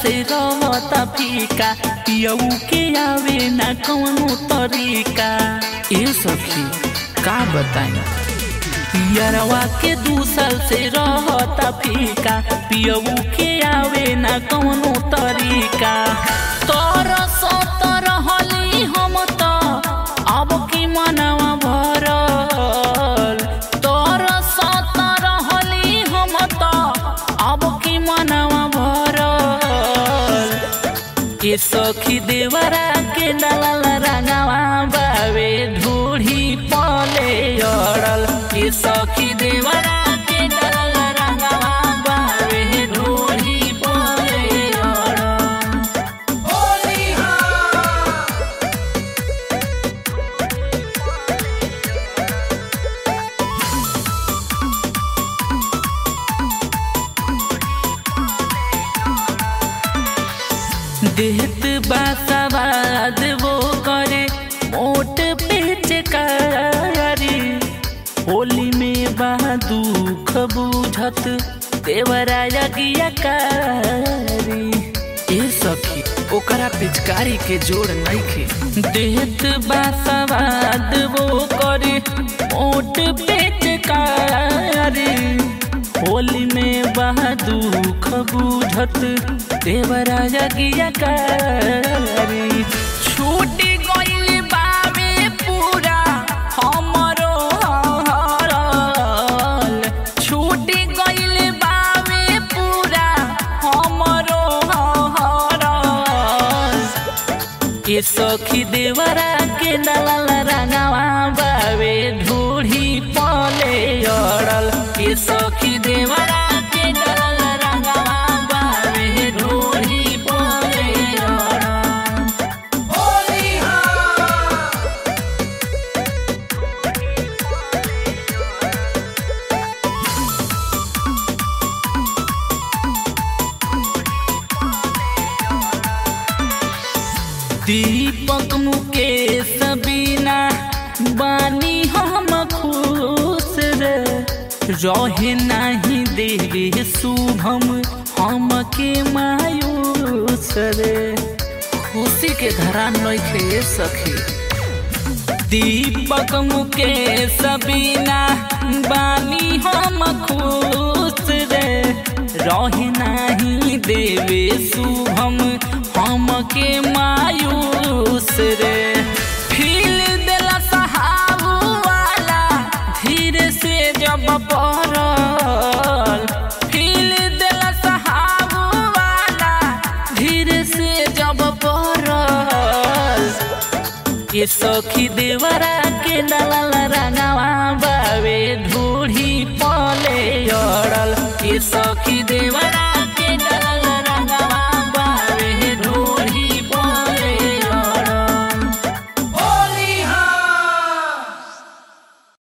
से रहता फीका पियऊ के आवे ना कौनो तरीका ए सखी का बताई पियरवा के दू साल से रहता फीका पियऊ के आवे ना कौनो तरीका तोर सतर हली हम त अब की मनवा भरल तोर सतर हली हम त अब की मनवा भरल के सखी देवरा के दलाल रंगवा बावे ढूढ़ी पले अड़ल के सखी देवरा के दलाल रंगवा बावे ढूढ़ी पले अड़ल देहत बासवाद वो करे मोट पेचकारी होली में बा दुख बुझत देवरा यज्ञकारी ए सखी ओकरा पिचकारी के जोड़ नइखे देहत बासवाद वो करे मोट पेचकारी होली में बा दुख बुझत देवरा यज्ञकारी छूटी गइल बावे पूरा हमरो हरल छूटी गइल बावे पूरा हमरो हरल के सखी देवरा के दलाल रंगवा बावे ढूढ़ी पले अड़ल के सखी देवरा के दलाल रंगवा बावे ढूढ़ी पले अड़ल दीपक मुकेश बिना बानी हम खुश रे रहे नहीं देवे शुभम हम के मायूस रे खुशी के धरा नइखे सखी दीपक मुकेश बिना बानी हम खुश रे रहे नहीं देवे शुभम हम के मायूस रे फील देला सहाबू वाला धीरे से जब पड़ल फील देला सहाबू वाला धीरे से जब पड़ल ये सखी देवरा के दलाल रंगवा बावे ढूढ़ी पले अड़ल ये सखी देवरा